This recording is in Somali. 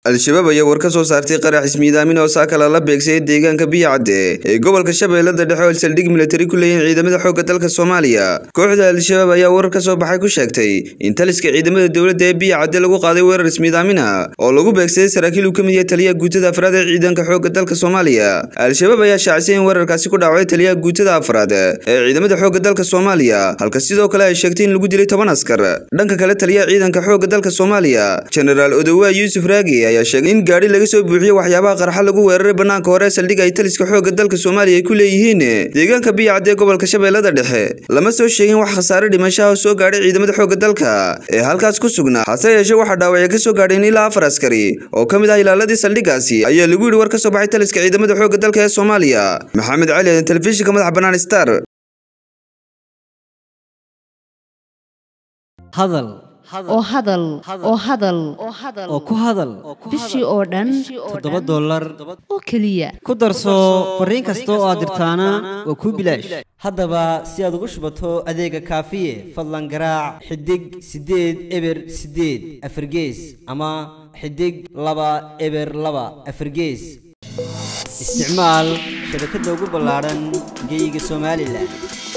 al-shabaab ayaa war ka soo saartay qarax ismiidaamin oo saakala la beegsayay deegaanka biyacadde ee gobolka shabeellada dhexe oo saldhig militari ku leeyihin ciidamada xoogga dalka soomaaliya kooxda al-shabaab ayaa warar ka soo baxay ku sheegtay in taliska ciidamada dowladda ee biyacadde lagu qaaday weerar ismiidaamina oo lagu beegsaday saraakiil uu ka mid yahay taliyaha guutada afraad ee ciidanka xoogga dalka soomaaliya al-shabaab ayaa shaacisay in weerarkaasi ku dhaawacay taliyaha guutada afraad ee ciidamada xoogga dalka soomaaliya halka sidoo kale ay sheegtay in lagu dilay toban askar dhanka kale taliyaha ciidanka xoogga dalka soomaaliya jenaraal odowa yuusuf raagi ayaa sheegay in gaadhi laga soo buuxiyo waxyaabaha qarxa lagu weeraray bannaanka hore saldhig ay taliska xoogga dalka soomaaliya ay ku leeyihiin deegaanka biyacadde ee gobolka shabeellada dhexe lama soo sheegin wax khasaare dhimashaha oo soo gaadhay ciidamada xoogga dalka ee halkaas ku sugnaa hase yeeshee waxaa dhaawacya ka soo gaadheen ilaa afar askari oo ka mid ah ilaaladii saldhigaasi ayaa lagu yidhi war ka soo baxay taliska ciidamada xoogga dalka ee soomaaliya maxamed cali telefishinka madaxa bannaan star hadal oo hadal oo hadal oo ku hadal bishii oo dhan toddoba dollar oo keliya ku darso fariin kasta oo aad dirtaana waa kuu bilaash haddaba si aad ugu shubato adeega kaafiye fadlan garaac xidig siddeed eber siddeed afargees ama xidig laba eber laba afargees isticmaal shabakadda ugu ballaadhan geyga somalilan